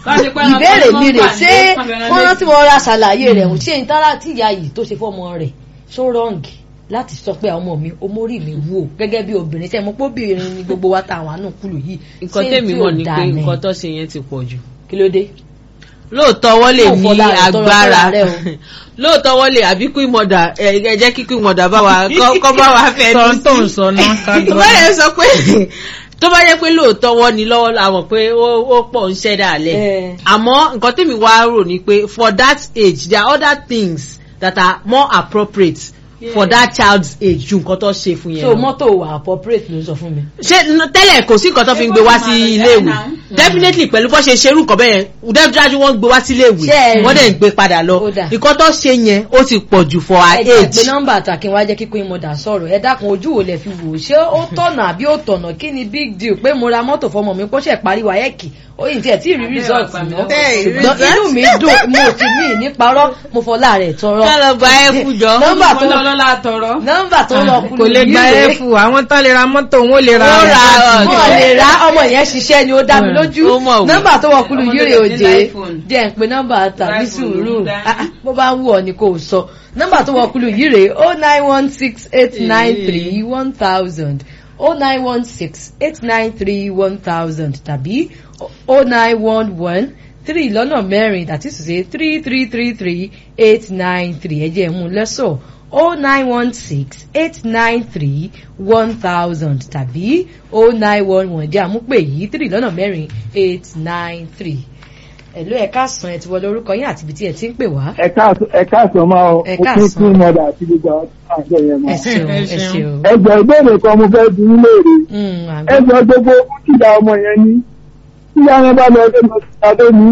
ìbéèrè mi rè ṣé fọ́nrán tí mo ra ṣàlàyé rẹ̀ ṣé n tára tí ìyá yìí tó ṣe fọ́mọ rẹ̀ ṣó rọ́ǹgì láti sọ pé ọmọ mi omórí mi wò gẹ́gẹ́ bí obìnrin tẹ́ mo pé obìnrin ni gbogbo wa ta àwọn àánú kúlù yìí nǹkan ṣé tèmi tí mọ̀ ò ni dáa pé ni? nǹkan tó ṣe yẹn ti pọ̀ jù kí ló dé. lóòótọ́ wọ́n lè Yóò ní fọlá rẹ̀ tọrọ agbára fúnra rẹ̀ o. lóòótọ́ wọ́n lè àbí queen mother ẹ ẹ jẹ́ kí queen mother bá wa kọ́ kọ́ bá wa fẹ́ sọ tó ń sọ náà ká tó gbọ́. bá yẹ sọ pé tó bá yẹ pé lóòótọ́ wọ́n ní lọ́wọ́ la mọ̀ pé ó ó pọ̀ ń ṣẹ́ dàlẹ́ Eh. àmọ́ nǹkan tèmi wá rò ni pé for that age there are other things that are more appropriate for that child's age ju nǹkan tó ṣe fún yẹn so lọ mọ́tò wà appropriate ló sọ fún mi. ṣé n- tẹ́lẹ̀ kò sí nǹkan tó fi ń gbé wá sí iléèwé definitely pẹ̀lú bó ṣe ṣerú nǹkan bẹ́ẹ̀ dájúdájú wọ́n ń gbé wá sí iléèwé Ṣé ẹ rí? wọ́n dẹ̀ ń gbé padà lọ Ó dà. nǹkan tó ṣe yẹn ó ti pọ̀ jù for her ẹ jẹ́ pé age. nọ́mbà àtàkì wá jẹ́ kíkún ìmọ̀dà sọ̀rọ̀ ẹ dákun ojú wo lẹ fi wò ó ṣé ó tọ̀nà àbí ó tọ̀nà kí ni big deal pé mo ra mọ́tò fọmọ mi kó ṣe parí wáyẹ́ẹ̀kì ó yìí tí ẹ̀ tí ì rí result mọ́ Ẹ, ṣùgbọ́n result? inú mi dùn mo ti mí ní parọ́ mo fọlá rẹ̀ tọrọ. ká lọ gba ẹ fún jọ. nọ́mbà tó ọlọ́lá tọrọ. nọ́mbà tó lọ kú kò lè gba ẹ̀fù àwọn tán lè ra mọ́tò wọn ò lè ra Ó ra rẹ̀. wọn lè ra ọmọ yẹn ṣiṣẹ́ ni ó dá mi lójú Ó mọ̀ wí. nọ́mbà tó wọ kúlù Ọmọ yìí rè tó lè òjé ní iPhone. jẹ́ ń pe nọ́mbà tàbí iPhone sùúrù ló dá. Ah, ah, bó bá wù ọ́ ni kò sọ nọ́mbà tó wọ kúlù yìí rè o nine one six eight nine three one thousand o nine one six eight nine three one thousand tàbí o nine one one three lọ́nà mẹ́rin that is to say three three three three eight nine three ẹ jẹ́ mú lẹ́sọ̀ o nine one six eight nine three one thousand tàbí o nine one one jẹ́ àmúpè yìí three lọ́nà mẹ́rin eight nine three. ẹ̀lú ẹ̀ka sàn ẹ̀ ti wọlé orúkọ yín àti ibi tí ẹ ti ń pè wá. ẹ̀ka àsán máa ọ Ẹ̀ka òkú àsán. tí mọ̀dà àti gbogbo àwọn àjọ yẹn ẹ máa. ṣeun Ẹ ẹ ṣeun. ṣeun. ẹjọ́ ìbéèrè kan mo fẹ́ bí nílé rè Mm, àgbẹ̀. ẹjọ́ gbogbo kíkà ọmọ yẹn ní kíkà yẹn bá lọ ọdún lọ sí adé ní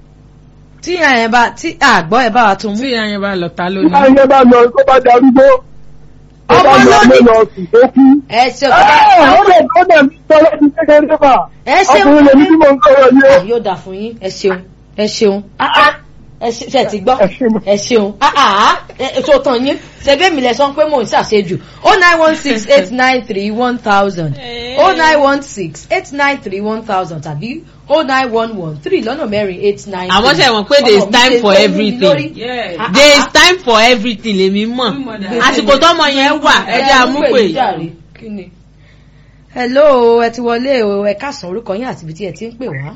tí àyẹ̀ bá tí àgbọ̀ ẹ̀ bá wa tún mú. tí ìyá yẹn bá lọ ta kíkà lónìí. yẹn bá lọ tó bá darúgbó tó bá Ọmọ lọ lónìí. lé lọ sùn tó kú. ẹ ṣeun. ẹ ó lè tó dẹ̀ mí sọ́wọ́ ti kékeré fà ẹ ṣeun. ọkùnrin lèmi tí mo ń sọ̀rọ̀ yìí Ah, yóò dà fún yín ẹ ṣeun ẹ ṣeun Ah, ah. ẹ ṣe ṣe ti gbọ́ Ẹ ṣeun. ẹ ṣeun Ah, ah. ẹ tó tàn yín ṣẹgbẹ́ mi lẹ sọ pé mò ń ṣàṣejù o nine one six eight nine three one thousand o nine one six eight nine three one thousand tàbí o nine one one three lọ́nà mẹ́rin eight nine three. Àmọ́ ṣe mọ̀ pé there is Ọmọ mi time ṣe for tó wú mi everything. lórí. Yeah. Ah, there is ah, time for everything lèmi mọ̀ Queen mother. àsìkò tọ́mọ yẹn wà ah. ẹ jẹ́ àmúpè Ẹ jàre, kí ni? hello ẹ ti wọlé o ẹ káàsán orúkọ yín àti ibi tí ẹ ti ń pè wá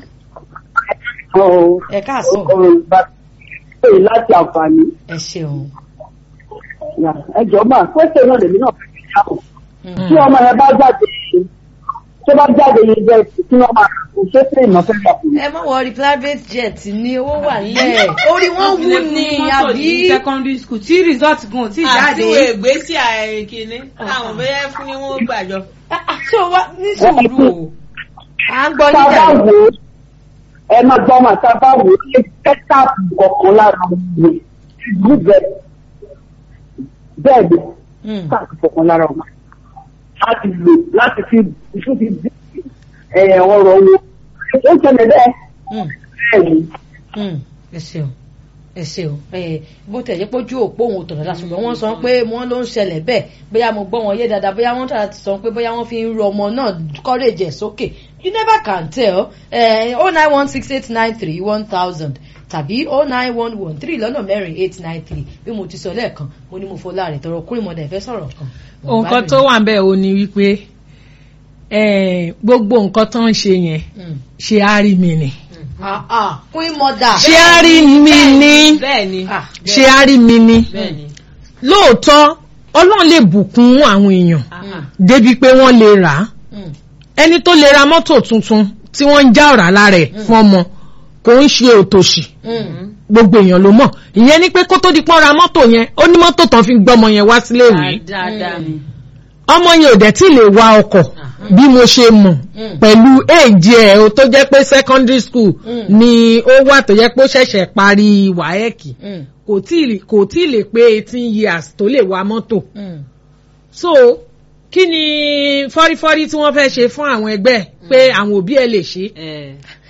ẹ káàsán láti àǹfààní ẹ ṣeun. ẹjọ́ máa pèsè náà lèmi náà fẹ́ fi dáhùn. Mm. tí ọmọ yẹn bá jáde tó bá jáde yẹn jẹ tí wọn máa kó ṣé sí ìmọ̀ fẹ́ gbà fún mi. ẹ má wọrí private jet ní owó wà nílẹ̀ orí wọn wú ni àbí secondary school tí result gan ti àti jáde. wo ìgbésí àìkíní àwọn bẹ́ẹ̀ fún ni wọ́n gbàjọ. Ah, ah, ṣé o wá ní sùúrù o à ń gbọ́ tá a níjà bá wò ó ẹ máa gbọ́ máa tá a bá wò ó ṣe kẹ́tàpù kọ̀ọ̀kan lára wọn gbígbẹ bẹ́ẹ̀ ni Mm, kẹ́tàpù kọ̀ọ̀kan lára wọn láti lò láti fi ìṣú fi dí ẹ̀ ọ̀rọ̀ wọn ó ṣẹlẹ̀ bẹ́ẹ̀ mm, bẹ́ẹ̀ ni. mm. ẹ ṣeun ẹ ṣeun ẹ bó tẹ̀ jẹ́ pójú òpó òun ò tọ̀nà dá ṣùgbọ́n wọ́n sọ pé wọ́n ló ń ṣẹlẹ̀ bẹ́ẹ̀ bóyá mo gbọ́ wọn yé dáadáa bóyá wọ́n tàbí sọ pé bóyá wọ́n fi ń ru ọmọ náà courage ẹ̀ sókè you never can tell oh nine one six eight nine three one thousand tàbí oh nine one one three lọ́nà mẹ́rin eight nine three bí mo ti sọ lẹ́ẹ̀kan mo ní mo fọlá rẹ̀ tọrọ kúrò mọ́dà ìfẹ́ sọ̀rọ̀ kan. Mo nǹkan gbádùn tó wà ń bẹ̀ ò ní wípé eh, gbogbo nǹkan tó ń ṣe yẹn Mm. ṣe á rí mi ni. Ah, ah, queen mother. ṣe á rí mi ni bẹ́ẹ̀ ni Ah, ṣe á rí mi ni. bẹ́ẹ̀ ni. lóòótọ́ ọlọ́run lè bùkún àwọn èèyàn Ah, débi pé wọ́n lè rà á mm, ẹni tó lè ra mọ́tò tuntun tí wọ́n ń já ọ̀rá lára ẹ̀ fún ọmọ kò ń ṣe òtòṣì mm. gbogbo èèyàn ló mọ̀ ìyẹn ni pé kó tó di pọ́n ra mọ́tò yẹn ó ní mọ́tò tán fi ń gbọ́mọ yẹn wá sílé ìwé dáadáa ni. ọmọ yẹn ò dẹ̀ tí lè wa ọkọ̀ bí mo ṣe mọ̀ Mm. pẹ̀lú èjì ẹ̀ o tó jẹ́ pé secondary school Mm. ni ó wà tó jẹ́ pé ó ṣẹ̀ṣẹ̀ parí wáẹ́ẹ̀kì Mm, kò tí ì- kò tí ì lè pé eighteen years tó lè wa mọ́tò mm. so kí ni fọ́rífọ́rí tí wọ́n fẹ́ ṣe fún àwọn ẹgbẹ́ pé àwọn òbí ẹ̀ lè ṣe Eh,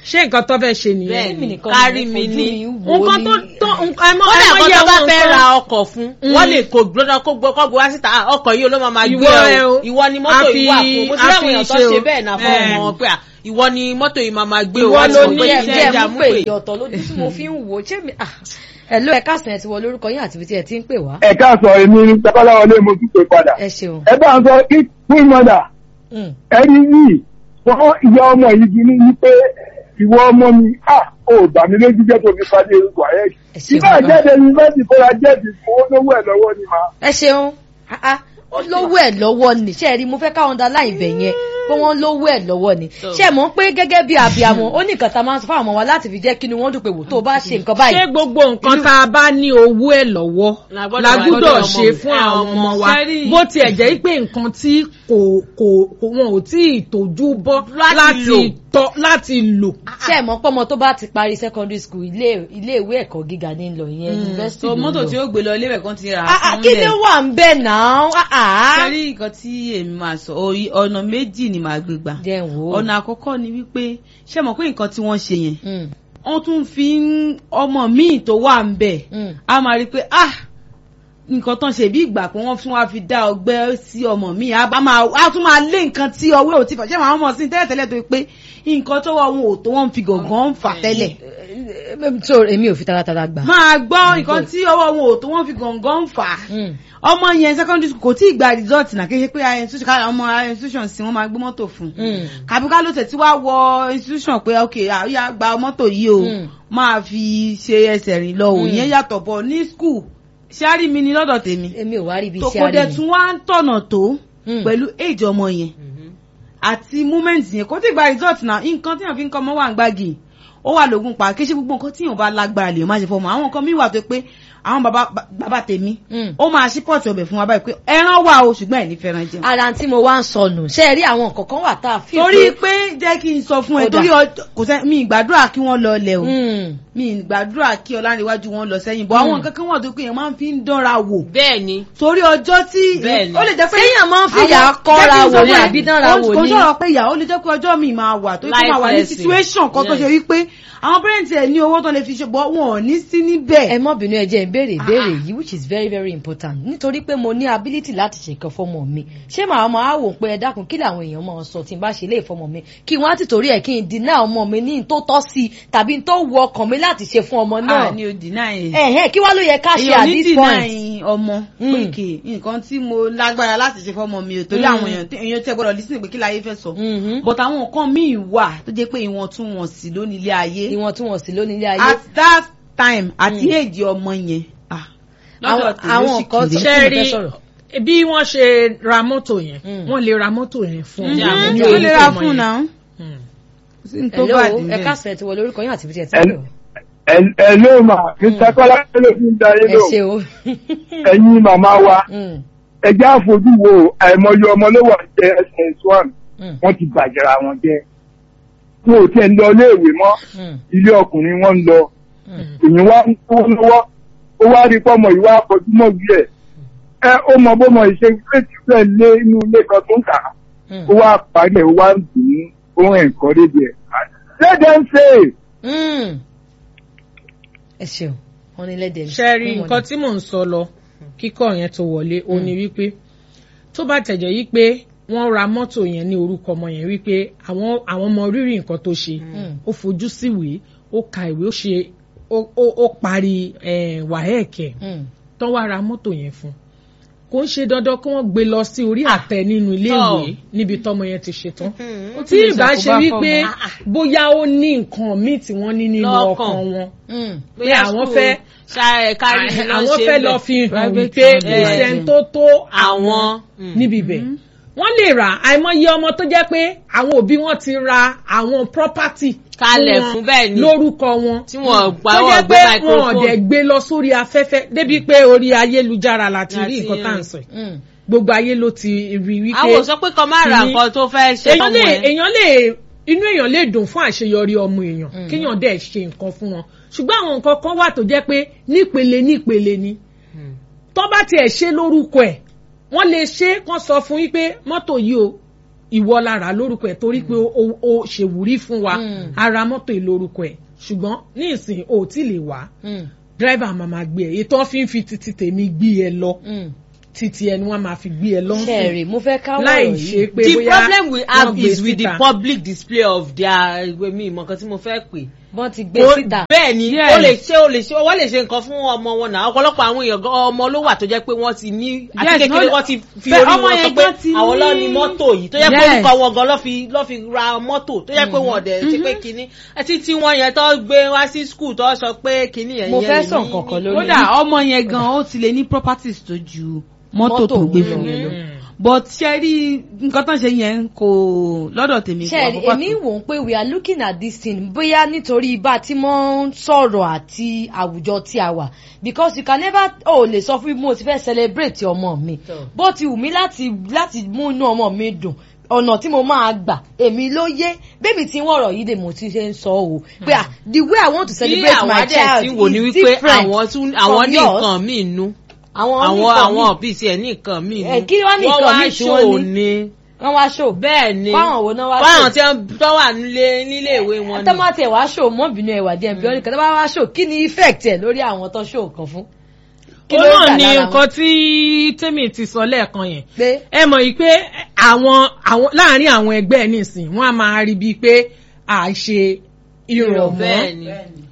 ṣé nǹkan tó fẹ́ ṣe nìyẹn. Bẹ́ẹ̀ Èmi ni, nìkan kárí mo mi fojú ni. mi wò nǹkan ní- tó tó nǹkan ẹ mọ wọ́n ẹ lè mọ kọ́ yẹ tó bá àwọn fẹ́ nǹkan- ra ọkọ̀ fún wọ́n lè kó gbọ́dọ̀ kó gbọ́ kọ́ gbọ́ wá síta "Ah, ọkọ̀ yìí ló máa máa gbé Ìwọ ẹ ẹ o. o ìwọ ni mọ́tò A yìí wà fi- fún mo ti a rí fi àwọn èèyàn tó ṣe ṣe o. bẹ́ẹ̀ náà fún Eh. ọmọ wọn pé "Ah, ìwọ ni mọ́tò yìí máa máa gbé o Ìwọ wá ló sọ ní pé jẹ́ ẹ̀, iṣẹ́ jẹ́ ẹja mú mú pé pé ìyọ̀tọ̀ lójú tí mo fi ń wò ṣé mi ah ẹ ló ẹ káàsán ẹ ti wọ lórúkọ yín àti ibi tí ẹ ti ń pè wá. ẹ káàsán èmi babaláwọlé mo tún pè padà ẹ ṣeun. ẹ bá ń sọ kí fún ìmọ̀dà Mm. ẹni yìí wọ́n ìyá ọmọ yìí bí ní pé ìwọ ọmọ mi à ò bà mí lójú jẹ́ tó fi padì orúkọ ayé Ẹ ṣeun ìbá bàbá. jáde yunifásitì kóra jẹ́ẹ̀dì owó lówó ẹ̀ lọ́wọ́ ni mà. ẹ ṣeun Ah, ah. ó lówó ẹ lọ́wọ́ ni ṣe é rí mo fẹ́ káwọn da láì bẹ̀ yẹn pé wọ́n lówó ẹ lọ́wọ́ ni So. ṣe é mọ̀ pé gẹ́gẹ́ bí abiyamọ ó ní nǹkan tá a máa ń sọ fáwọn ọmọ wa láti fi jẹ́ kí ni wọ́n dùn pé wò tó o bá ṣe nǹkan ṣé báyìí. gbogbo nǹkan tá a bá ní owó ẹ̀ lọ́wọ́ La gbọ́dọ̀ la wá gbúdọ̀ lọ́dọ̀ ṣe ọmọ fún mi. àwọn ọmọ wa Sẹ́rí. bó tiẹ̀ jẹ́ pé nǹkan tí kò kò kò wọn ò tí ì tójú bọ́ Láti láti lò. tọ́ láti lò. ṣe é mọ̀ pé ọmọ tó bá ti parí secondary school ilé ilé ìwé ẹ̀kọ́ gíga ní lọ ìyẹn university so ló ń mọ́tò lọ. tí ó gbé lọ ilé rẹ̀ kan ti rà Ah, ah, fún kí lẹ̀. ni wà ń bẹ̀ náà Ah, ah. sẹ́rí nǹkan tí èmi máa sọ orí ọ̀nà méjì ni màá gbé gbà jẹ́ n wò ó. ọ̀nà àkọ́kọ́ ni wípé ṣé mọ̀ pé nǹkan tí wọ́n ṣe yẹn Mm, wọ́n tún fi ń ọmọ míì tó wà ń bẹ̀ mm. a máa rí i pé ah nǹkan tán ṣe bí ìgbà pé wọ́n fún wa fi dá ọgbẹ́ sí ọmọ mi a bá máa a tún máa lé nǹkan tí ọwọ́ ò ti fà ṣé màá mọ̀ sí tẹ́lẹ̀tẹ́lẹ̀ tó pé nǹkan tó wọ wọn ò tó wọ́n fi gàngán fà tẹ́lẹ̀ so èmi ò fi taratara gbà. máa gbọ́ nǹkan tí ọwọ́ wọn ò tó wọ́n fi gàngán fà Mm. ọmọ yẹn secondary school kò tí ì gba result náà kí n ṣe pé higher institution ká ọmọ higher institution sí wọn máa gbé mọ́tò fún Mm. kàbí ká ló tẹ̀ tí wàá wọ institution pé ok àyà gba mọ́tò yìí o Mm. máa fi ṣe ẹsẹ̀ rìn lọ Mm. òyìn yàtọ̀ bọ̀ ní school ṣáárì mi ni lọ́dọ̀ tèmi èmi ò wá rí ibi tó iṣẹ́ kó dẹ̀ àárín tún wá ń tọ̀nà tó Mm. pẹ̀lú age ọmọ yẹn àti moment yẹn kó tí gba result náà nǹkan tí yàn fi ń kọ́ ọmọ wà ń gbági ó wà lógún pa kí ṣe gbogbo nǹkan tí yàn bá lágbára lè má ṣe fọmọ àwọn nǹkan míì wà tó pé àwọn bàbá bàbá tèmi Mm. ó máa ṣí pọ̀tì ọbẹ̀ fún wa báyìí pé ẹran wà o ṣùgbọ́n ẹ̀ ní fẹ́ràn jẹun. ara tí mo wá ń sọnù ṣe é rí àwọn nǹkan kan wà tá a fi torí pé jẹ́ kí n sọ fún ẹ Ó dà. torí ọjọ́- kò sẹ́ mi ìgbàdúrà kí wọ́n lọ lẹ̀ o Mm. mi ìgbàdúrà kí ọlárẹ̀wájú wọn lọ sẹ́yìn bọ́ àwọn nǹkan kan wà tó pé èèyàn máa ń fi ń dánra wò bẹ́ẹ̀ ni torí ọjọ́ tí Bẹ́ẹ̀ ni. ó lè jẹ́ pé Séèyàn máa ń fìyà àwọn- kọ́ra jẹ́ kí n sọ wò ní fún ẹ, àbí dánra kò- wò kò ní. sọ̀rọ̀ pé ìyà ó lè jẹ́ pé ọjọ́ mi máa wà tó kí máa wà ní Life lesson. situation kan tó ṣe Yes. wípé àwọn parents ẹ̀ ní owó tó lè fi ṣe bọ́ wọn ò ní sí níbẹ̀. ẹ mọ́ bínú ẹ jẹ́ ìbéèrè ìbéèrè yìí which is very very important nítorí pé mo ní ability láti ṣe nǹkan fọmọ mi ṣé màá máa wò pé ẹ dákun kí làwọn èèyàn máa sọ tí n bá ṣe lè fọmọ mi kí wọ́n á ti torí ẹ̀ kí n dínà ọmọ mi ní n tó tọ́ sí i tàbí n tó wu ọkàn mi láti ṣe fún ọmọ náà ah ni o deny ẹ̀. ẹ̀hẹ́n kí wá ló yẹ ká ṣe èèyàn at ní this deny point. ọmọ Mm. pékè nǹkan tí mo lágbára láti ṣe fọmọ mi ò torí Mm. àwọn èèyàn tí- èèyàn tẹ gbọ́dọ̀ lísìn pé kí láyé fẹ́ sọ Mhm. but àwọn nǹkan míì wà tó jẹ́ pé ìwọ̀ntúnwọ̀nsì ló ní ilé ayé ìwọ̀ntúnwọ̀nsì ló ní ilé ayé. at that time àti Mm. èjì ọmọ yẹn ah, Àwọn- lọ́dọ̀ tèmi ó àwọn sì nǹkan kéré. tí- ṣe mo rí fẹ́ sọ̀rọ̀. bí wọ́n ṣe ra mọ́tò yẹn Mm. wọ́n lè ra mọ́tò yẹn fún Mhm, ọmọ ní ó lè ra orúkọ fún ọmọ náà yẹn. Mm. kò sí ní tó hello bá dì ẹ bẹ́ẹ̀. káàsì ẹ ti wọ lórúkọ yín àti ibi tí ẹ ti Ẹ- wọ. ẹ- ẹ ló mà mr kọ́lá ló fi ń da yé ẹ lò ṣe o. ẹ̀yin màmá wa Mm, ẹ já fojú wo àìmọye ọmọ ló wà jẹ ss one mm, wọ́n ti bàjẹ́ra wọn jẹ́ wọn ò tiẹ̀ ń lọ iléèwé mọ́ mm, ilé ọkùnrin wọn ń lọ mm. èyí wá ń kó lọ́wọ́ ó wá rí pọ́mọ ìwà àfojúmọ́ bí ẹ̀ ẹ ó mọ bọ́mọ ìṣe fèsì fẹ́ lé inú ilé kan tó ń kà á Mm. ó wá parí ẹ̀ ó wá ń dùn ún ó ń ẹ̀kọ́ débi ẹ̀ let them say Mm. ẹ ṣeun wọn ní lẹ́dẹ̀ẹ́. ṣe rí nǹkan tí mò ń sọ lọ kíkọ́ yẹn tó wọlé ó ní wípé tó bá tẹ̀jẹ̀ yí pé wọ́n ra mọ́tò yẹn ní orúkọ ọmọ yẹn wípé àwọn àwọn ọmọ rírì nǹkan tó ṣe ó fojú síwèé ó ka ìwé ó ṣe ó ó- ó parí eh, wàhẹ́ẹ̀kẹ́ tán wá ra mọ́tò yẹn fún kò ń ṣe dandan kí wọ́n gbé lọ sí orí àtẹ nínú iléèwé níbi tọmọ yẹn ti ṣe tán tí ìbá ṣe wípé bóyá ó ní nǹkan míì tí wọ́n ní nínú Lọ́kàn. ọkàn wọn pé Bóyá àwọn school fẹ́ ṣá- kárí mi ló ń àwọn ṣe fẹ́ bẹ́ẹ̀. lọ fi hàn Private wípé school. kò sẹ́ni tó tó àwọn níbi ibẹ̀ wọ́n lè rà àìmọye ọmọ tó jẹ́ pé àwọn òbí wọn ti ra àwọn property Kalẹ̀ wọn fún bẹ́ẹ̀ ni. lórúkọ wọn tí wọ́n gbà tó wọ́n jẹ́ gbé pé wọn ò microphone. dẹ̀ gbé lọ sórí afẹ́fẹ́ débi pé orí ayélujára láti rí Láti nǹkan tá à ń rí. sọ yìí gbogbo ayé ló ti rí wípé àwọn ò sọ pé kọ́ máa ra kìíní- nǹkan tó fẹ́ ṣe èèyàn fọ́mọ lè ẹ̀. èèyàn lè inú èèyàn lè dùn fún àṣeyọrí ọmọ èèyàn kéèyàn dẹ̀ ṣe nǹkan fún wọn ṣùgbọ́n àwọn nǹkan kan wà tó jẹ́ pé nípele nípele ni tó bá tiẹ̀ ṣe lórúkọ ẹ̀ wọ́n lè ṣe kán sọ fún yín pé mọ́tò yìí o ìwọ lára lórúkọ ẹ̀ torí pé o- o o ṣèwúrí fún wa Mm. ara mọ́tò yìí lórúkọ ẹ̀ ṣùgbọ́n ní ìsìn o ò tí lè wá Mm, dírẹ́bà máa ma gbé ẹ ètò fi ń fi títí tèmi gbé ẹ lọ mm. títí ẹni wọn máa fi gbé ẹ lọ ń sìn ṣẹ́ẹ̀rì mo fẹ́ ká láì wọ̀rọ̀ ṣe yìí pé the bóyá problem we wọ́n have gbé is with the síta. public display of their ìwé mi ìmọ̀ nǹkan tí mo fẹ́ pè. wọ́n ti gbé Ó- síta. bẹ́ẹ̀ ni Yes. ó lè ṣe ó lè ṣe wọ́n lè ṣe nǹkan fún ọmọ wọn náà ọ̀pọ̀lọpọ̀ àwọn èèyàn gan ọmọ ló wà tó jẹ́ pé wọ́n ti ní àti Yes, kékeré no- wọ́n ti fi Bẹ́ẹ̀, orí ọmọ wọn sọ yẹn pé gan ti àwọn ní- ló ní mọ́tò yìí tó jẹ́ pé Yes. orúkọ wọn gan ló fi ló fi ra mọ́tò tó jẹ́ pé wọn ọ̀dẹ̀ ṣe pé kinní ẹtí tí wọ́n yẹn tó gbé wá sí skul tó sọ pé kinní yẹn Mo yẹn fẹ́ ní- sọ nǹkan kan lórí kódà ọmọ yẹn gan ó ti lè ní properties tó ju mọ́tò tó gbé fún yẹn lọ Mm. but ṣe rí nǹkan tó ń ṣe yẹn kò lọ́dọ̀ tèmi kò ṣẹ́ẹ̀rì àkókò èmi wò ó pé we are looking at this thing bóyá nítorí bá a ti mọ́ ń sọ̀rọ̀ àti àwùjọ tí a wà because you can never ò lè sọ fún mi mo ti fẹ́ celebrate ọmọ mi bó ti wù mí láti láti mú inú ọmọ mi dùn ọ̀nà tí mo máa gbà èmi ló yé bébì tí wọ́n rọ̀ yìí dè mo ti ṣe ń sọ o pé ah the way i want to tí celebrate àwọn my adẹ̀ child tí wò ní is wípé different àwọn tún àwọn from ní yours. nǹkan míì nú àwọn àwọn nìkan àwọn míì. òbí tiẹ̀ ní nǹkan míì nú Ẹ, kí wá ní nǹkan míì tí wọ́n ṣò ní? ní wọ́n wá ṣò bẹ́ẹ̀ ni fáwọn wo náà wá fáwọn ṣò tí wọ́n tó wà nílé nílé ìwé wọn ni. tọ́mátì ẹ̀ wá ṣò mọ́bìnrin ẹ̀wà díẹ̀ bí ọ́nìkan tó bá wá ṣò kí ni effect ẹ̀ lórí àwọn tó ṣò kan fún. Kí ó ló náà gbà ni lára wọn? nǹkan tí tèmi ti sọ lẹ́ẹ̀kan yẹn pé ẹ mọ̀ yìí pé àwọn àwọn láàrin àwọn ẹgbẹ́ ẹ̀ nísìn wọ́n á máa rí bíi pé à ń ṣe ìrọ̀mọ́ bẹ́ẹ̀ ni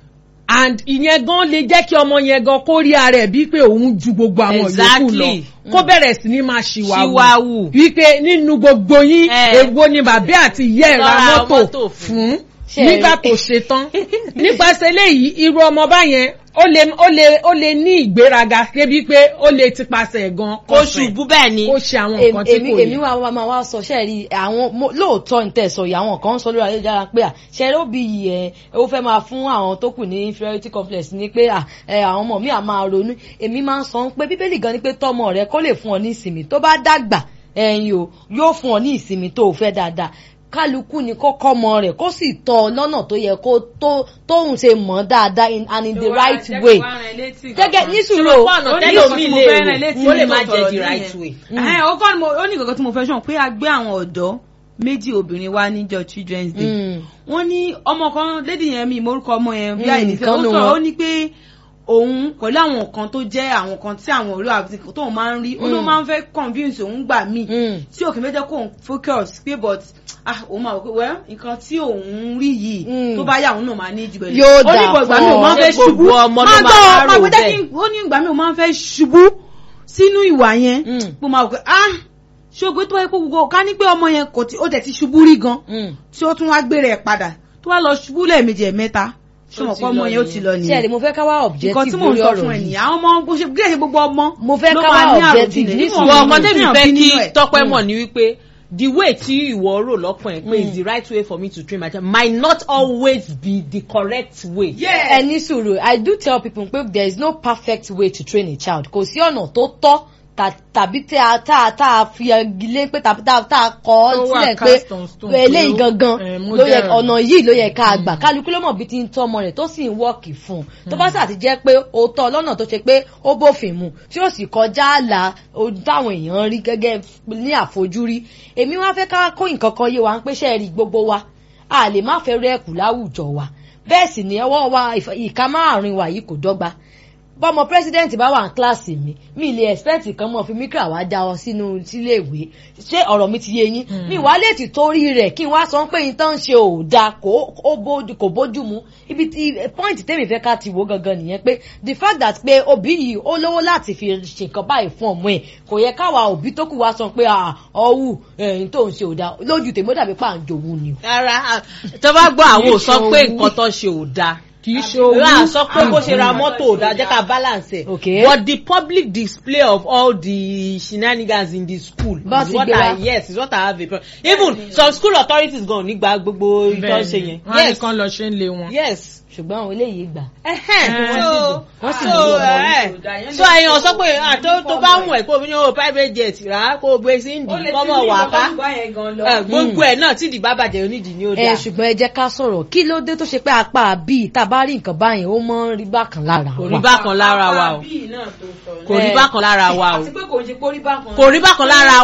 and ìyẹn gan lè jẹ́ kí ọmọ yẹn gan kó rí ara ẹ̀ bíi pé òun ju gbogbo àwọn yòókù lọ Exactly. kó bẹ̀rẹ̀ sí ní máa ṣìwàwù Ṣìwàwù. wípé nínú gbogbo yín Eh. èwo ni bàbá àti ìyá ẹ̀ ra Lọ ra mọ́tò mọ́tò fún. fún Ṣé ẹ nígbà rí? tó ṣe tán nípasẹ̀ eléyìí irú ọmọ báyẹn ó lè ó lè ó lè ní ìgbéraga débi pé ó lè tipasẹ̀ gan kó ṣubú bẹ́ẹ̀ ni kó ṣe àwọn èmi nǹkan tí èmi kò èmi yẹ. wá wá máa wá sọ ṣe rí àwọn mo- lóòótọ́ ní tẹ̀sọ̀ yìí àwọn kan ń sọ lórí ayélujára pé à ṣe ló bí yìí ẹ ó fẹ́ máa fún àwọn tó kù ní inferiority complex ni pé à ẹ àwọn ọmọ mi à máa ronú èmi máa ń sọ pé bíbélì gan ni pé tọmọ rẹ kó lè fún ọ ní ìsinmi tó bá dàgbà ẹyin o yóò fún ọ ní ìsinmi tó o fẹ́ dáadáa kálukú ni kó kọ́mọ rẹ̀ kó sì tọ́ ọ lọ́nà tó yẹ kó tó tóun ṣe mọ̀ dáadáa in- and in the right way gẹ́gẹ́ ní sùúrù o ọ̀nà ó ní tẹ́lẹ̀ nǹkan mi tí mo lè fẹ́ rán rò létí ó lè nínú má jẹ́ ọ̀rọ̀ the yẹn. right way. Ẹ̀hẹ́n, ó kọ́ ni mo ó ní nǹkan tí mo fẹ́ sọ pé a gbé àwọn ọ̀dọ́ méjì obìnrin wá níjọ́ children's day Mm. wọ́n ní ọmọ kan lédi yẹn mi ìmọ̀rúkọ ọmọ yẹn bí Mm, àìní fẹ́ kan ó nù sọ̀rọ̀ wọn. ó ní pé òun pẹ̀lú àwọn kan tó jẹ́ àwọn kan tí àwọn olú àti tóun máa ń rí ó ló Mm. máa ń fẹ́ convince òun gbà míì Mm. tí òkè méjì kò ń focus pé but ah òun máa wò pé well nǹkan tí òun rí yìí Mm. tó bá yà òun náà máa ní jù bẹ́ẹ̀ lọ. Yóò ó ní dà ìbò ìgbà mi fún ò máa ń ọ. fẹ́ Ṣé ṣubú gbogbo ọmọ ló máa máa gbọ́ rò máa gbé bẹ́ẹ̀? jẹ́ kí ó ní ìgbà mi ò máa ń fẹ́ ṣubú sínú ìwà yẹn Mm. mo máa wò pé ah ṣògbé tó wáyé pé gbogbo ká ní pé ọmọ yẹn kò tí ó tẹ̀ ti ṣubú rí gan Mm. tí ó tún wá gbé rẹ̀ padà tó wá lọ ṣubú lẹ́ẹ̀mejì ẹ̀mẹ́ta ṣọmọ ti pé ọmọ lọ yẹn ó ti lọ ṣe nìyẹn rí mo fẹ́ ká wá nǹkan objective tí mò ń lórí sọ ọ̀rọ̀ fún ẹ yìí nìyẹn àwọn ọmọ bó ṣe bí ẹ̀ṣẹ̀ gbogbo ọmọ Mo fẹ́ ló ká máa wá ní objective àròjinlẹ̀ ní nínú sùúrù. wọ ọmọ ọkàn tẹ́mi téèyàn fẹ́ bí kí nínú ẹ̀. tọ́pẹ́ mọ̀ ní wípé the way tí ìwọ rò lọ́kàn ẹ̀ pé is the right way for me to train my child might not always be the correct way. ẹ ní sùúrù i do tell people pé there is no perfect way to train a child kò sí ọ̀nà tó tọ́ ta- tàbí tí a tá a tá a fi agilé pé tàbí tá a tá a kọ́ Tó wà sílẹ̀ pé cast on stone pé eléyìí ó- gangan eh, ló yẹ model. ọ̀nà yìí ló yẹ ká gbà kálukú ló mọ̀ bí ti ń tọ́ ọmọ rẹ̀ tó sì ń wọ́ọ̀kì fún un tó bá sàti jẹ́ pé ó tọ́ lọ́nà tó ṣe pé ó bófin mu tí ó sì kọjá àlà ohun táwọn èèyàn rí gẹ́gẹ́ ní àfojúrí èmi wá fẹ́ ká kó nǹkan kan yé wa ń pé ṣe rí gbogbo wa a lè má fẹ́ rẹ́ẹ̀kù láwùjọ wa bẹ́ẹ̀ sì ni ọwọ́ wa ìf- ìka márùn-ún wa yìí kò dọ́gba bọ́mọ president bá wà ní kíláàsì mi mi lè expect kan mọ̀ fi mikra wá já ọ sínú sílé ìwé ṣé ọ̀rọ̀ mi ti yé yín mi wá lè ti torí rẹ̀ kí n wá sọ pé yín tán ń ṣe ò dáa kò ó bójú kò bójú mu ibi tí point tèmi fẹ́ ká ti wò gangan nìyẹn pé the fact that pé òbí yìí ó lówó láti fi ṣèkan báyìí fún ọmọ ẹ̀ kò yẹ káwa òbí tó kù wá sọ pé ọ̀hún ẹ̀yìn tó ń ṣe ò dáa lójú tèmi ó dàbí pàǹjòwú ni o. rárá tó bá gbọ́ àwọn ò sọ pé nǹkan tó ṣe ò dáa kì í ṣe owó rà sọ pé bó ṣe ra mọ́tò ò dáa jẹ́ ká balance ẹ̀ Okay. but the public display of all the shenanigans in the school Bá is ti what gbé I wa. yes is what I have a problem even some school authorities gan nígbà gbogbo ìtọ́ ṣe yẹn wọn á yes nìkan lọ ṣe ń lé wọn. yes ṣùgbọ́n àwọn eléyìí gbà. ẹhẹn Eh. so Wọ́n sì so ní ọmọ ẹ so èèyàn sọ pé ah, tó tó bá mú ẹ kó o ní o private jet rà á kó o gbé sí ìdí kọ́mọ wà ká ẹ, gbogbo ẹ náà tí ìdí bá bàjẹ́ onídìí ni ó ẹ dáa ṣùgbọ́n ẹ jẹ́ ká sọ̀rọ̀ kí ló dé tó ṣe pé apá bíi tá a bá rí nǹkan báyìí ó mọ́ ń rí bákan lára kò wa. rí bákan lára wa o kò rí Eh. bákan lára wa o àti pé kò ń ṣe kó rí bákan. kò rí bákan lára wa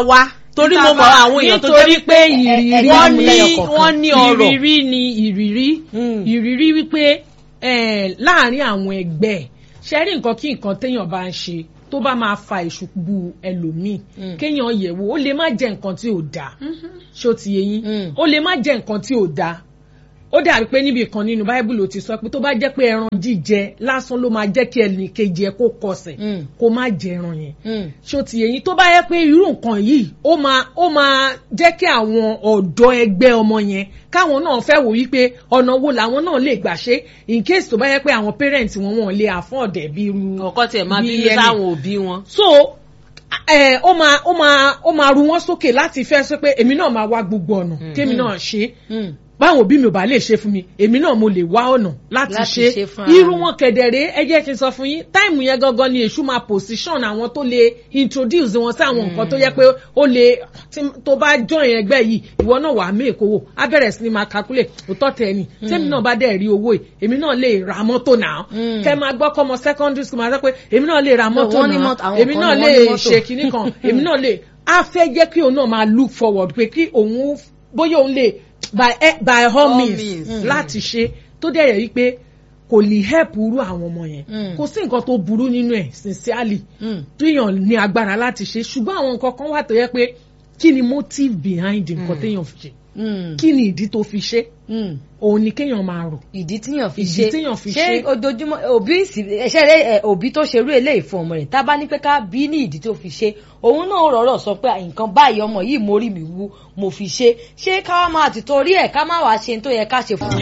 torí mo mọ àwọn èèyàn tó jẹ́ nítorí pé ìrírí wọ́n ni ní wọ́n ní ọ̀rọ̀ ìrírí ni ìrírí Mm. ìrírí wípé eh, láàrin àwọn ẹgbẹ́ ẹ̀, ṣe rí nǹkan kí nǹkan téèyàn bá ń ṣe tó bá máa fa ìṣubú ẹlòmíì Mm. kéèyàn yẹ̀wò ó lè má jẹ́ nǹkan tí ò dáa ṣó ti yé yín Mm. ó lè má jẹ́ nǹkan tí ò dáa ó dàbí pé níbi kan nínú báíbùlù ti sọ pé tó bá jẹ́ pé ẹran jíjẹ lásán ló máa jẹ́ kí ẹnì kejì ẹ kó kọsẹ̀ Mm. kó má jẹ ẹran yẹn Mm. ṣó ti yẹyin tó bá yẹ pé irú nǹkan yìí ó máa ó máa jẹ́ kí àwọn ọ̀dọ́ ẹgbẹ́ ọmọ yẹn káwọn náà fẹ́ wò wípé ọ̀nà wo làwọn náà lè gbà ṣe in case tó bá yẹ pé àwọn parents wọn wọn lè afford ẹ̀ bí irú ọkọ tiẹ̀ máa bí bínú ẹni- sáwọn òbí wọn. so ẹ ó máa ó máa ó máa ru wọn sókè láti fẹ́ sọ pé èmi náà máa wá gbogbo ọ̀nà kémi náà ṣe Mm. báwọn òbí mi ò bá lè ṣe fún mi èmi náà mo lè wá ọ̀nà láti Láti ṣe ṣe fún ara irú mi. wọn kẹ̀dẹ̀rẹ́ ẹ jẹ́ kí n sọ fún yín táìmù yẹn gangan ni èṣù máa position àwọn tó lè introduce wọn sí àwọn nǹkan tó yẹ pé ó lè tí- tó bá join ẹgbẹ́ yìí ìwọ náà wàá mí èkó wò á bẹ̀rẹ̀ sí ni máa calculate òótọ́ tẹ̀ ni tẹ́mi náà bá dẹ̀ rí owó yìí èmi náà lè ra mọ́tò náà Mm. kẹ́ máa gbọ́ kọ́mọ secondary school máa sọ pé èmi náà lè ra mọ́tò wọ́n ní náà mọ́tò- àwọn èmi kan náà ní lè wọ́n ní mọ́tò. ṣe kinní kan èmi náà lè á fẹ́ jẹ́ kí òun náà máa look forward pé kí òun bóyá òun lè by eh, by all All means means. láti ṣe tó dẹ̀ yẹ wípé kò lè help irú àwọn ọmọ yẹn Mm. kò sí nǹkan tó burú nínú ẹ̀ sincerely Mm. téèyàn ní agbára láti ṣe ṣùgbọ́n àwọn nǹkan kan wà tó yẹ pé kí ni motive behind nǹkan téèyàn fi ṣe Mm. kí ni ìdí tó fi ṣe Mm. òun ni kéèyàn máa rò ìdí tíyàn fi Ìdí ṣe tíyàn fi ṣé ṣe. ojoojúmọ́ òbí sì ẹṣẹ rẹ ẹ, òbí tó ṣerú eléyìí fún ọmọ rẹ̀ tá a bá ní pé ká bí ní ìdí tó fi ṣe òun náà rọrọ sọ pé nǹkan báyìí ọmọ yìí mo rí mi wú mo fi ṣe ṣé ká wá máa ti torí ẹ̀ ká má wàá ṣe ní tó yẹ ká ṣe fún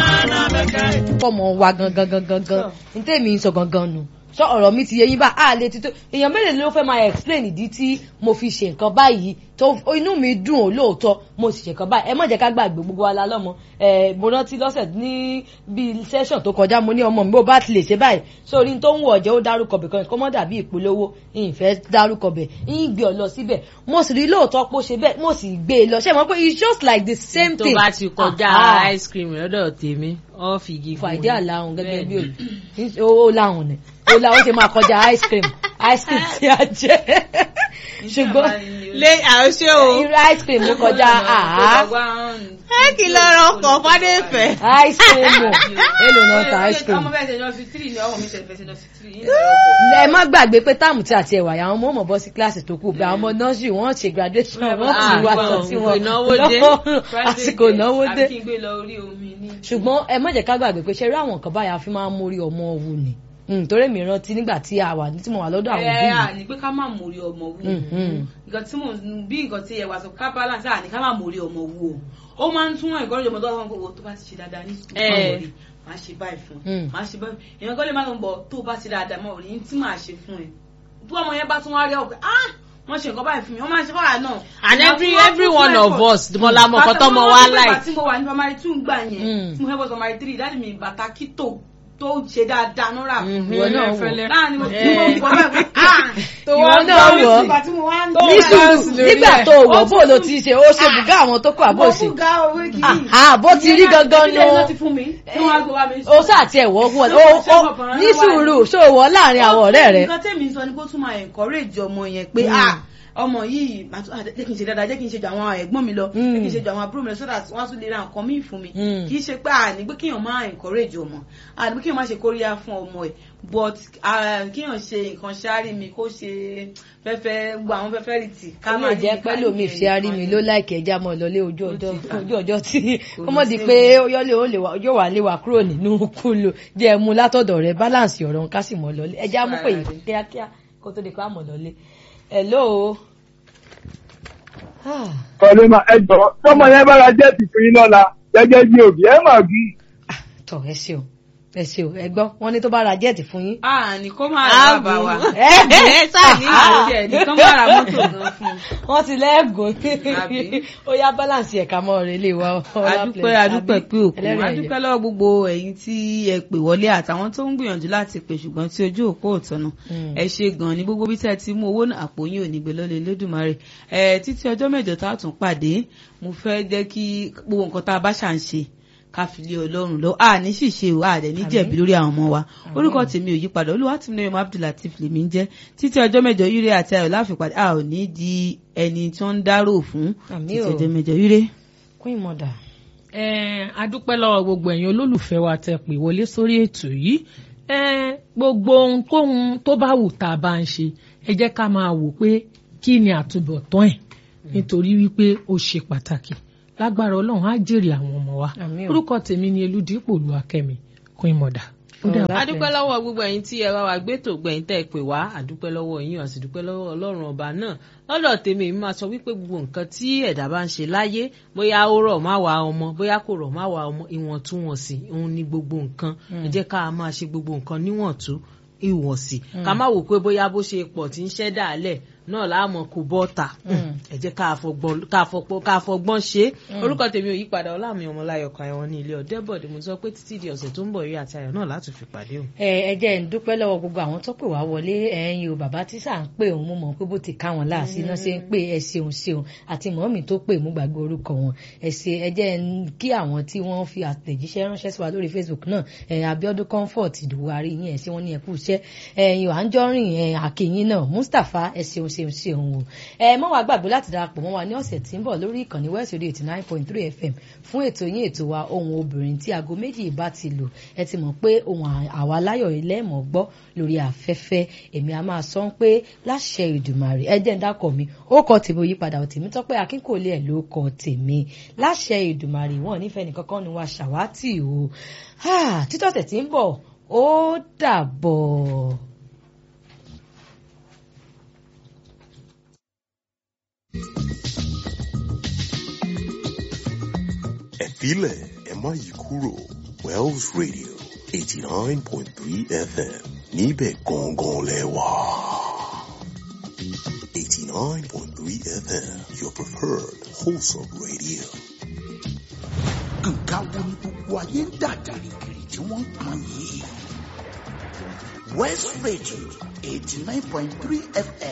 fọmọ wa gangan gangan gan ní tèmi ń sọ gangan nù sọ ọ̀rọ̀ mi ti yẹ yín bá a lè ti tó èèyàn mélòó ló fẹ́ máa explain ìdí tí mo fi ṣe nǹkan báyìí tó inú mi dùn ó lóòótọ́ mo sì ṣe nǹkan báyìí ẹ má jẹ́ ká gbàgbé gbogbo wa la lọ́mọ ẹ mo rántí lọ́sẹ̀ ní bíi session tó kọjá mo ní ọmọ mi bó bá ti lè ṣe báyìí sórí tó ń wọ̀ ọ̀jẹ́ ó dárúkọ bẹ̀ kan kó mọ́ dàbí ìpolówó ìfẹ́ dárúkọ bẹ̀ ń gbé ọ lọ síbẹ̀ mo sì rí lóòótọ́ pé ó ṣe bẹ́ẹ̀ mo sì gbé e lọ ṣé mo pé it's just like the same tó thing bá ti kọjá Ah, ah ice cream lọ́dọ̀ tèmi ọ́ fìgì fún fàìdí àlàhùn gẹ́gẹ́ bí òbí ó láhùn ni ó láhùn ṣe máa kọjá ice cream ice cream tí a jẹ ṣùgbọ́n lé àṣẹ o irú ice cream ló kọjá àá ẹ kì í lọ́rọ̀ ọkọ̀ fádẹ́fẹ́. ice cream o èlò náà ta ice cream ọmọ bẹ́ẹ̀ ṣe lọ fi tírì ní ọmọ mi ṣe fẹ́ ṣe lọ fi tírì yìí lọ́wọ́ ẹ má gbàgbé pé táàmù tí àti ẹwà àwọn ọmọ ọmọ bọ́ sí kíláàsì tó kù bí àwọn ọmọ nọ́ọ̀sì wọ́n ṣe graduation wọ́n sì wá sọ sí wọn ìnáwó dé. lọ́wọ́ àsìkò ìnáwó dé àbí kí n gbé lọ orí omi ní. ṣùgbọ́n ẹ má jẹ́ ká gbàgbé pé ṣe rí àwọn nǹkan báyà fi máa ń mórí ọmọ wù ní Mm, torí mi rántí nígbà tí a wà tí mo wà lọ́dọ̀ àwọn òbí ẹ mi à ní pé ká má mórí ọmọ wù Mhm. nǹkan tí mò ń bí nǹkan tí ẹ wà sọ ká balance à ní ká má mórí ọmọ wù o ó máa ń tún ẹ̀kọ́ lójúmọ́ tó wà fún owó tó bá ti ṣe dáadáa ní sùkúl Eh. máa wọlé máa ṣe báyìí fún Mm. máa ṣe báyìí èèyàn kọ́ lè má lọ bọ̀ tó bá ti dáadáa máa wọlé yín tí màá ṣe fún ẹ bí ọmọ yẹn bá tún wá rí ọ pé ah wọ́n ṣe nǹkan báyìí fún mi wọ́n máa ṣe fáwọn náà. and Ìgbà every tí wọ́n every tún one fún of effort. us mọ̀lá mọ̀ nǹkan tọ́mọ wa Bàtà like. tí mo wà ní primary two gbà Mm. yẹn tí mo fẹ́ bọ́ primary three dáàdì mi bàtà kító tó ṣe dáadáa náírà fún mi. ìwọ náà wọ̀ láàrin mo tí mo wọ bẹ́ẹ̀ pé ah ìwọ náà wọ̀ ìgbà tí mo wá ń ní sùúrù nígbà tó wọ̀ bó ló ti ṣe ó ṣe bùgá àwọn tó kù àbó mo ṣe fún ga owó kìíní. Ah, bó ti rí gangan Ìdílé iná ti nù fún mi tí wọ́n á gbé wá mi. ó sáà tiẹ̀ wọ́ fún ọ ó ó ní sùúrù ṣó wọ́ láàrin àwọn ọ̀rẹ́ rẹ nǹkan tẹ́mi sọ ni kó tún máa encourage ọmọ yẹn pé ah ọmọ yìí màá tún- ah, jẹ́ kí n ṣe dáadáa jẹ́ kí n ṣe ju àwọn ẹ̀gbọ́n mi lọ jẹ́ kí n ṣe ju àwọn àbúrò mi lọ so that wọ́n á tún lè ra nǹkan míì fún mi Mm. kì í ṣe pé àní pé kéèyàn máa encourage ọmọ àní pé kéèyàn máa ṣe kóríyá fún ọmọ ẹ̀ but ah, kéèyàn ṣe nǹkan ṣáárì mi kó ṣe fẹ́fẹ́ gbogbo àwọn fẹ́fẹ́ rì tì ká má jẹ́ pẹ́ lómi fi arí mi ló láìkẹ́ ẹja mọ́ lọlé ojú ọjọ́ ojú ọjọ́ tí kó mọ̀ di pé yọ́lé ó lè wà yóò wà lé wa kúrò nínú kúlò jẹ́ mú látọ̀dọ̀ rẹ balance ọ̀rọ̀ ká sì mọ̀ lọlé ẹja mú pé kíákíá kó tó di pé àmọ̀ lọlé hello. Ah, kọ́lé máa ẹ jọ tọmọ yẹn bára jẹ́ tìfún yín lọ́la gẹ́gẹ́ bí òbí ẹ máa bí. tọ̀ ẹ ṣeun ẹ ṣeun ẹ gbọ́ wọ́n ní tó bá ra jẹ́ẹ̀tì fún yín. àní kó máa rà bàbá wa ẹ ẹ sáà ní àti ẹ̀ nìkan máa ra mọ́tò gan fún un. wọ́n ti lẹ́ẹ̀gùn Àbí? ó yá balance ẹ̀ka mọ́ rẹ̀ lè wá ọlá adúpẹ́ place, adúpẹ́ àbí? pé òkun Ẹlẹ́rìí ẹ̀yẹ. adúpẹ́ lọ́wọ́ gbogbo ẹ̀yin tí ẹ pè wọlé àtàwọn tó ń gbìyànjú láti pè ṣùgbọ́n tí ojú òpó òtọ́nà Mm. ẹ ṣe gan ní gbogbo bí tẹ́ ti mú owó náà àpò yín ò ní gbé lọ́lẹ̀ lódùmarè ẹ títí ọjọ́ mẹ́jọ tá a tún pàdé mo fẹ́ jẹ́ kí gbogbo nǹkan tá a bá ṣà ń ṣe ká fi lé ọlọ́run lọ a ní ṣìṣe o a dẹ̀ ní jẹ̀bi lórí àwọn ọmọ wa orúkọ tèmi ò yí padà olúwa tí mi náà abdulateef lèmi ń jẹ́ títí ọjọ́ mẹ́jọ ire àti ayọ̀ láfipàdé a ò ní di ẹni tí wọ́n ń dárò fún Àmín títí o. ọjọ́ mẹ́jọ ire. queen mother. Eh, a dúpẹ́ lọ́wọ́ gbogbo ẹ̀yin olólùfẹ́ wa tẹ pè wọlé sórí ètò yìí Eh, gbogbo ohunkóhun tó bá wù tá a bá ń ṣe ẹ jẹ́ ká máa wò pé kí ni àtúbọ̀tán ẹ̀ nítorí wípé ó ṣe pàtàkì lágbára ọlọ́run á jèrè àwọn ọmọ wa Àmín o. orúkọ tèmi ni eludipò olúwakẹ́mi queen mother. Ó dàbọ̀. Ọlá- adúpẹ́ lọ́wọ́ gbogbo ẹ̀yin tí ẹ bá wa gbé tó gbẹ̀yìn tẹ́ ẹ pè wá adúpẹ́ lọ́wọ́ yín àti dúpẹ́ lọ́wọ́ ọlọ́run ọba náà lọ́dọ̀ tèmi èmi máa sọ wípé gbogbo nǹkan tí ẹ̀dá bá ń ṣe láyé bóyá ó rọ̀ má wa ọmọ bóyá kò rọ̀ má wa ọmọ ìwọ̀ntúnwọ̀nsì òun ni gbogbo nǹkan ẹ jẹ́ ká máa ṣe gbogbo nǹkan níwọ̀ntú ìwọ̀nsì ká má wò pé bóyá bó ṣe pọ̀ tí ń ṣẹ́ dàálẹ̀ náà láàmú kò bọ́ta ẹ jẹ́ ká fọgbọ́n- ká fọpọ́- ká fọgbọ́n ṣe é orúkọ tèmi ò yí padà ọlámi ọmọláyọkọ àyẹ̀wò ní ilé ọ̀dẹ́bọ̀dé mo sọ pé títí di ọ̀sẹ̀ tó ń bọ̀ rí àti ayọ̀ náà láti fi pàdé o. ẹ ẹ jẹ́ ń dúpẹ́ lọ́wọ́ gbogbo àwọn tó pè wá wọlé ẹ̀yin o bàbá tí sà ń pè òun mo mọ̀ pé bó ti ká wọn láàsì náà ṣe ń pè ẹ ṣeun ṣeun àti mọ́mì tó pè mú gbàgbé orúkọ wọn ẹ ṣe ẹ jẹ́ ń kí àwọn tí wọ́n fi àtẹ̀jíṣẹ́ ránṣẹ́ sí wa lórí Facebook náà ẹ Abíọ́dún Comfort Ìdùwárí yín ẹ ṣé wọ́n ní ẹkú iṣẹ́ ẹ̀yin ò à ń jọrìn ẹ àkèyìn náà Mustapha ẹ ṣeun ṣeun ṣeun o ẹ mọ́ wàá gbàgbé láti darapọ̀ mọ́ wa ní ọ̀sẹ̀ tí ń bọ̀ lórí ìkànnì West Radio eighty nine point three FM fún ètò yín ètò wa ohun obìnrin tí aago méjì bá ti lò ẹ ti mọ̀ pé ohun à- àwa láyọ̀ ilé ẹ̀mọ́ gbọ́ lórí afẹ́fẹ́ èmi a máa sọ pé láṣẹ Ìdùmarè ẹ jẹ́ ń dákọ̀ mi ó kọ tèmi òyípadà tèmi tọ́pẹ́ akínkòlé ẹ̀ ló kọ tèmi láṣẹ Ìdùmarè wọn nífẹ̀ẹ́ nìkankan ni wa ṣàwátì o Ah, títọ́sẹ̀ tí ń bọ̀ ó dàbọ̀. ẹ filẹ̀ ẹ má yí kúrò Wells Radio eighty nine point three FM níbẹ̀ gangan lẹ wà. eighty nine point three FM your preferred wholesome radio. nǹkan wo ni gbogbo ayé ń dà gìrìgìrì tí wọ́n ń pọn yìí. West Radio eighty nine point three FM